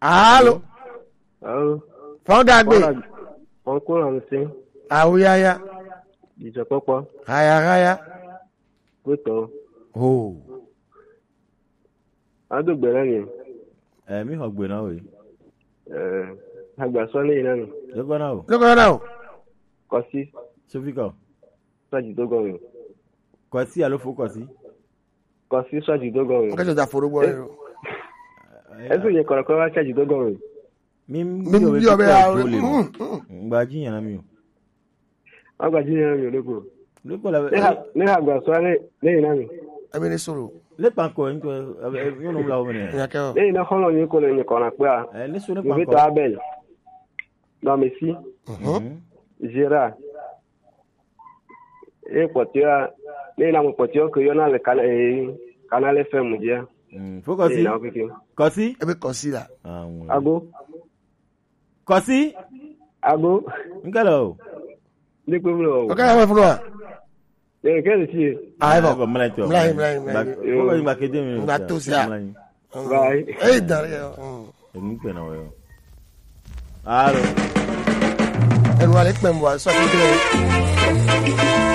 alo Alo. fọdàgbé Wọn kó lànà sí àwòyáyá ìjọpọpọ hayahaya gbẹtọ. o Adógbè náà ni ẹ mi hàn gbé náà wòye agbàsọ lẹ́yìn náà ni lókọ náà o lókè náà o kọ sí sófìkọ sọ́ọ̀jì tó gọ̀ọ̀rùn. kọ sí àlófo kọ sí. Kọ sí sọ́ọ̀jì tó gọ̀ọ̀rùn. nǹkan tó da forúgbọ rẹ o Ẹ̀sùn yẹn kọ̀rọ̀kọ̀ wá sọ́ọ̀jì tó gọ̀ọ̀rùn. mi mi mi bí ọbẹ ya ya tó lè mọ Mm, mm. ngba jíyàn náà mi o Wọ́n gbà jí yẹn rìn lóko. lókọ la Ní agbàsọ lẹ́yìn náà ni. ẹbí ní sọ̀rọ̀ lépa nkọ ẹ nkọ ẹ yóò nù la wọn nìyẹn ìyàkẹ́ o Lẹ́yìn náà kọ́nà yín kò lè yìn kọ̀rọ̀ pé à. ẹ ní sọ lépa Ìwé nkọ tó Abel. Lọ́mísí. Gérard. E pọ̀tíọ́ lẹ́yìn náà mo pọ̀tíọ́ kò yọ náà lè kanal FM jẹ́. fókọ sí Lẹ́yìn náà kékeré. kọ sí ẹbí kọ sí la àwọn Ago. kọ sí Ago. nkẹlẹ o Ní pé mi ò. ọkọ yà wọ́n fún wa Lẹ́yìn kẹ́sì sí i. ayé bọ̀ bọ mọlẹ tọ Mlayi, mlayi, mlayi. fókọ yìí gba kéde mi Ngba tó sí a. Bye. ẹyí dàrí ẹ èmi pè náà wọ alo ẹnu wa lè pẹ̀ mọ́ wa sọ́ọ́ kékeré